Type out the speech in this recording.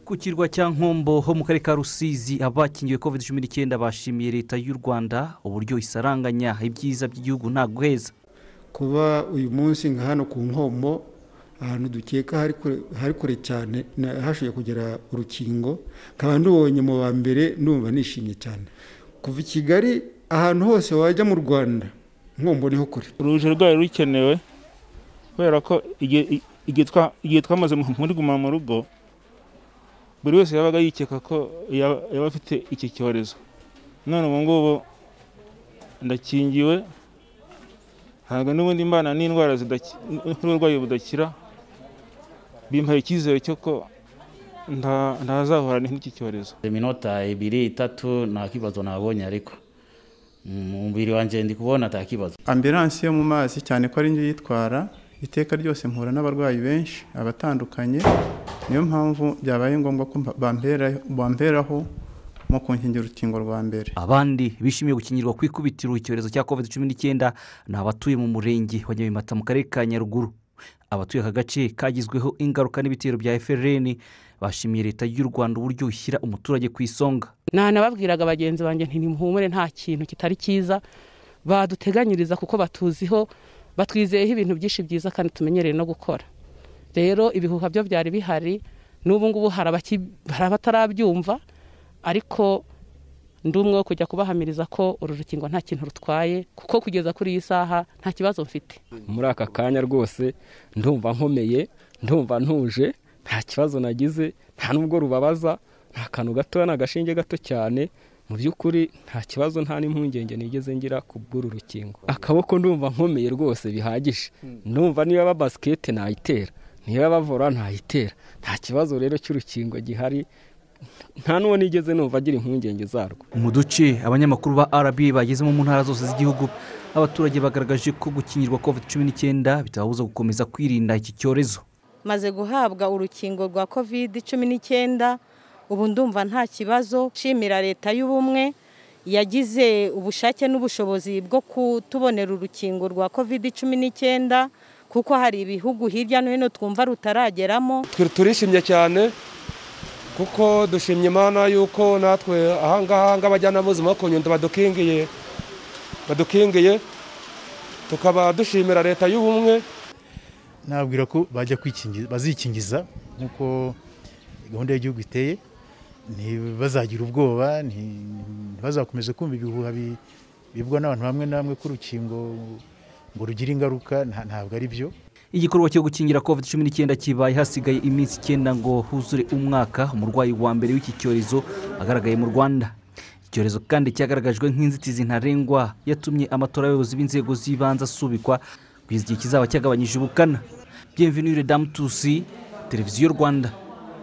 ku kirwa cya nkombo ho mu karere ka rusizi abakingiwe covid cumi n'icyenda bashimiye leta y'u rwanda uburyo isaranganya ibyiza by'igihugu nta guheza kuba uyu munsi nka hano ku nkombo ahantu dukeka hari kure cyane hashoboye kugera urukingo nkaba ndubonye mu ba mbere numva nishimye cyane kuva i kigali ahantu hose wajya mu rwanda nkombo niho kure uruje rwari rukenewe kubera ko igihe twamaze muri guma mu rugo buri wese yabaga yikeka ko yaba afite iki cyorezo none ubu ngubu ndakingiwe ntabwo n'ubundi mbana n'indwara n'uburwayi budakira bimpaye icyizere cy'uko ntazahorana n'iki cyorezo iminota ibiri itatu nta kibazo nabonye ariko umubiri wanjye ndi kubona nta kibazo ambilansi yo mu mazi cyane ko ari njye yitwara iteka ryose mpura n'abarwayi benshi abatandukanye niyo mpamvu byabaye ngombwa ko bamberaho mu kunkingira urukingo rwa mbere abandi bishimiye gukingirwa ku ikubitiro icyorezo cya covid cumi n'icyenda ni abatuye mu murenge wa nyabimata mu karere ka nyaruguru abatuye aka gace kagizweho ingaruka n'ibitero bya frn bashimiye leta y'u rwanda uburyo ishyira umuturage ku isonga nababwiraga bagenzi banjye ntimuhumure nta kintu kitari cyiza baduteganyiriza kuko batuziho batwizeyeho ibintu byinshi byiza kandi tumenyereye no gukora rero ibihuha byo byari bihari n'ubu ngubu hari abatarabyumva ariko ndi umwe wo kujya kubahamiriza ko uru rukingo nta kintu rutwaye kuko kugeza kuri iyi saha nta kibazo mfite muri aka kanya rwose ndumva nkomeye ndumva ntuje nta kibazo nagize nta nubwo rubabaza nta kantu gatoya ni agashinge gato cyane mu by'ukuri nta kibazo nta n'impungenge nigeze ngira ku bw'uru rukingo akaboko ndumva nkomeye rwose bihagije ndumva niba aba basikete nayitera niba aba vora ntayitera nta kibazo rero cy'urukingo gihari nta n'uwo nigeze numva agira impungenge zarwo mu duce abanyamakuru ba arabi bagezemo mu ntara zose z'igihugu abaturage bagaragaje ko gukingirwa covid cumi n'icyenda bitababuza gukomeza kwirinda iki cyorezo maze guhabwa urukingo rwa covid cumi n'icyenda ubu ndumva nta kibazo nshimira leta y'ubumwe yagize ubushake n'ubushobozi bwo kutubonera urukingo rwa covid cumi n'icyenda kuko hari ibihugu hirya no hino twumva rutarageramo turishimye cyane kuko dushimye imana yuko natwe ahangaha ng'abajyanama b'ubuzima bo ku nyundo badukingiye badukingiye tukaba dushimira leta y'ubumwe nabwira ko bajya bazikingiza nk'uko gahunda y'igihugu iteye ntibazagire ubwoba ntibazakomeze kumva ibihuha bibwa n'abantu bamwe na bamwe k'urukingo ngo rugire ingaruka ntabwo ari byo igikorwa cyo gukingira covid cumi n'icyenda kibaye hasigaye iminsi icyenda ngo huzure umwaka umurwayi wa mbere w'iki cyorezo agaragaye mu rwanda icyorezo kandi cyagaragajwe nk'inzitizi ntarengwa yatumye amatora y'abayobozi b'inzego z'ibanze asubikwa kugeza igihe kizaba cyagabanyije ubukana byemve n'uyu redamu tusi televiziyo rwanda